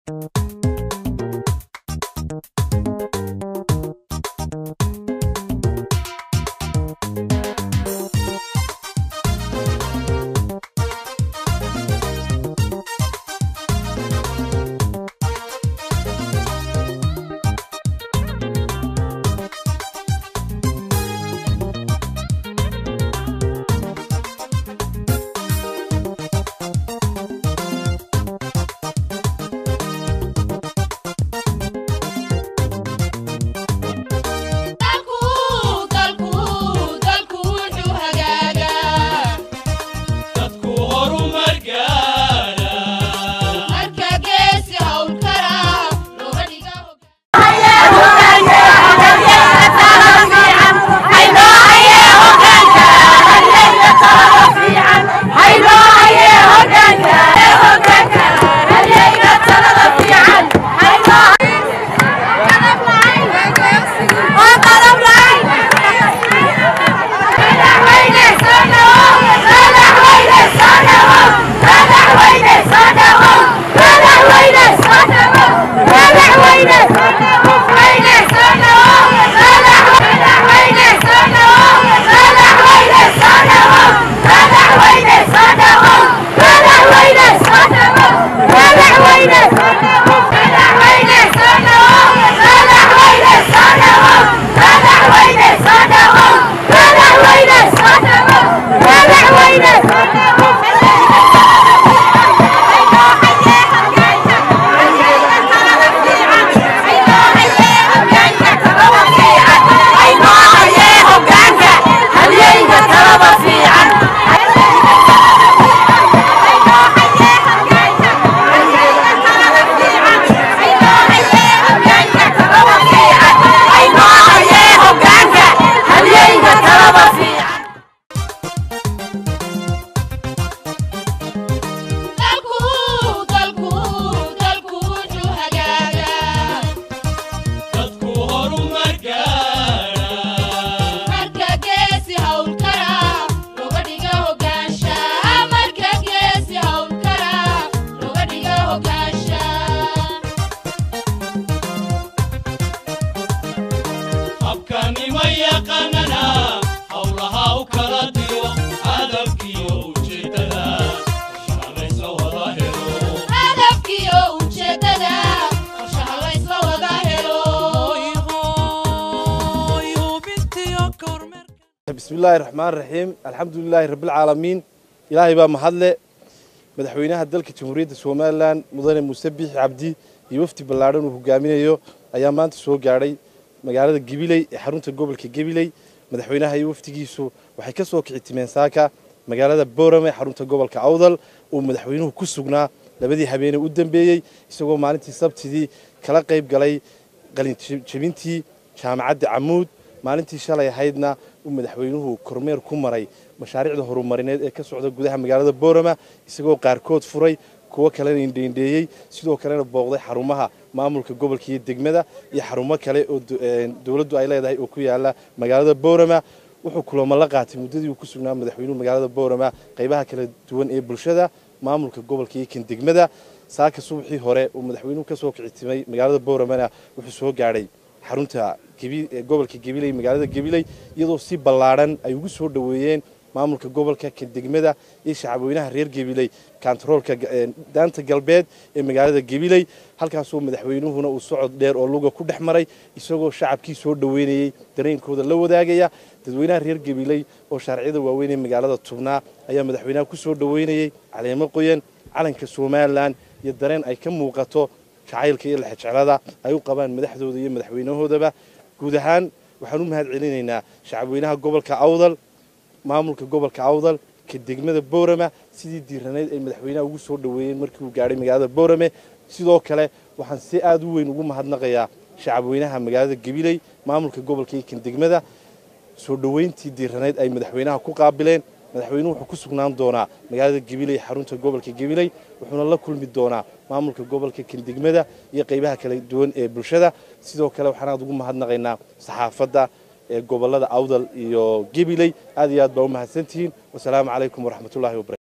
bismillahi raxmaan raxiim alxamdulilaahi rabbilcaalamiin ilaahay baa mahadle madaxweynaha dalka jamhuuriyadda somalilan mudane muuse biixi cabdi iyo wafdi ballaadhan uu hogaaminayo ayaa maanta soo gaadhay magaalada gabiley ee xarunta gobolka gabiley madaxweynaha iyo wafdigiisu waxay ka soo kici timeen saaka magaalada boorame xarunta gobolka awdal uu madaxweynuhu ku sugnaa labadii habeenee u dambeeyey isagoo maalintii sabtidii kala qayb galay qalinjebintii jaamacadda camuud maalintii shalay ahaydna uu madaxweynuhu kormeer ku maray mashaariicda horumarineed ee ka socda gudaha magaalada boorama isagoo qaarkood furay kuwo kalena indheindheeyey sidoo kalena booqday xarumaha maamulka gobolka iyo degmada iyo xarumo kale oo dowladdu ay leedahay oo ku yaala magaalada boorama wuxuu kulamo la qaatay muddadii uu ku sugnaa madaxweynuhu magaalada boorama qaybaha kala duwan ee bulshada maamulka gobolka iyo kan degmada saaka subaxii hore uu madaxweynuhu ka soo kicitimay magaalada booramana wuxuu soo gaadhay xarunta gobolka gabiley magaalada gabiley iyadoo si ballaadhan ay ugu soo dhoweeyeen maamulka gobolka ka degmada iyo shacabweynaha reer gabiley kantaroolka daanta galbeed ee magaalada gabiley halkaasoo madaxweynuhuna uu socod dheer oo luga ku dhex maray isagoo shacabkii soo dhoweynayey dareenkooda la wadaagaya dadweynaha reer gabiley oo shaarciyada waaweyn ee magaalada tubnaa ayaa madaxweynaha ku soo dhoweynayey caleemo qoyan calanka somalilan iyo dareen ay ka muuqato jacaylka iyo lexejeclada ay u qabaan madaxdooda iyo madaxweynahoodaba guud ahaan waxaan u mahad celinaynaa shacabweynaha gobolka awdal maamulka gobolka awdal ka degmada boorama sidii diiranayd ay madaxweynaha ugu soo dhoweeyeen markii uu gaadhay magaalada boorame sidoo kale waxaan si aada u weyn ugu mahadnaqayaa shacabweynaha magaalada gabiley maamulka gobolka iyo kan degmada soo dhoweyntii diiranayd ay madaxweynaha ku qaabileen madaxweynuhu wuxuu ku sugnaan doonaa magaalada gabiley xarunta gobolka gabiley wuxuuna la kulmi doonaa maamulka gobolka kandegmada iyo qaybaha kala duwan ee bulshada sidoo kale waxaan aad ugu mahadnaqaynaa saxaafadda ee gobolada awdal iyo gabiley aad iyo aad baa u mahadsantihiin wasalaamu calaykum waraxmatullahi wabarakatu